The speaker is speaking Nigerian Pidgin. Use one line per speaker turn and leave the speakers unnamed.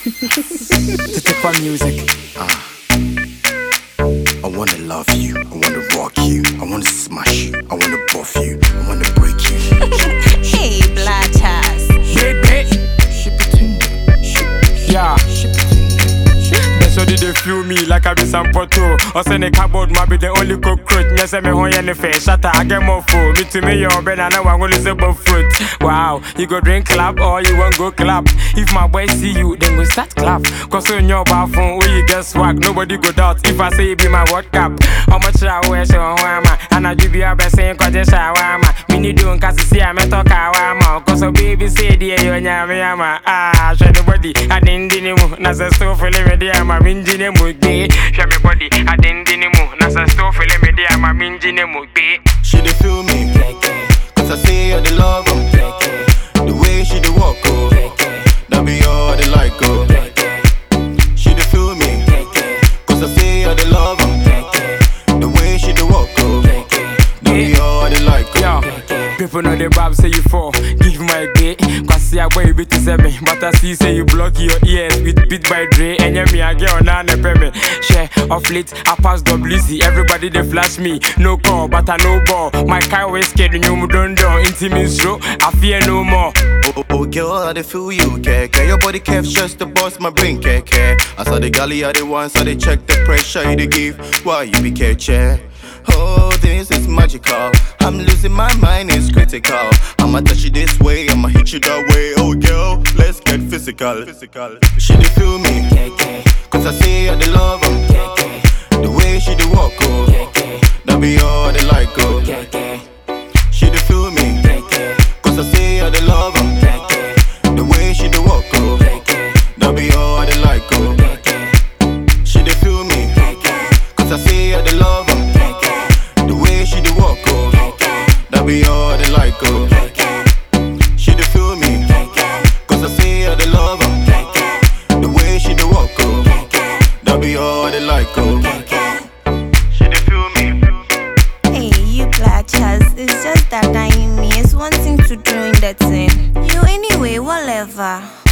to take for music.
I wanna love you, I wanna rock you, I wanna smash you, I wanna buff you, I wanna break you.
Hey, Blatas.
Hit it.
Ship it in there, ship,
Yeah.
ship it in there.
That's how they feel me like I be some poto. Or send a cardboard, might be the only cockroach. Yes, I'm a home and the face. Shut up, I get more food. Me to me, your bed, and I want to listen about fruit. Wow, you go drink clap or you won't go clap. If my boy see you, then we start clap. Cause on your bathroom, where you get swag, nobody go doubt. If I say it be my word cap, how much I wear, so I'm and I do be a best saying, cause it's shawarma. Me need doing cause see I'm a talk awama. Cause a baby say, dear, you nyame ama. Ah, show the body, I didn't dinner. Nasa still feeling me, dear, my minjine mugbe. Show me body, I didn't dinner. Nasa still feeling me, dear, my minjine mugbe.
She dey feel me, cause I say I dey love her. The way she dey walk, oh, that be all they like, oh. She dey feel me, cause I say I dey love her. The way she dey walk, oh, that be all they like,
Yo,
oh.
people know the bab say you fall. Give my gay, cause see a boy bit to seven. But I see say you block your ears with beat by Dre. And yeah, me a girl now ne pay me. Share off late, I pass WC. Everybody they flash me. No call, but I no ball. My car was scared, you know, don't do. Intimate show, I fear no more.
Oh, oh, oh, girl, I dey feel you, care, care. Your body caps just to bust my brain, care, care. I saw the galley, I the ones, I they check the pressure you dey give. Why you be catching? Oh, this is magical. I'm losing my mind, it's critical. I'ma touch you this way, I'ma hit you that way. Oh, girl, let's get physical. physical. She dey feel me, cause I say I dey love her. The way she dey walk, oh, that be all they like, oh. She dey feel me, cause I say I dey love her. The way she dey walk, oh, that be all they like, oh. She dey feel me, cause I say I dey love her. The way she dey walk, oh, that be all they like, oh. She dey feel me, cause I say I dey love her. The way she dey walk, oh, that be all they like, oh. She dey feel me.
Hey, you Blatas. It's just that I me is wanting to doing that thing. You anyway, whatever.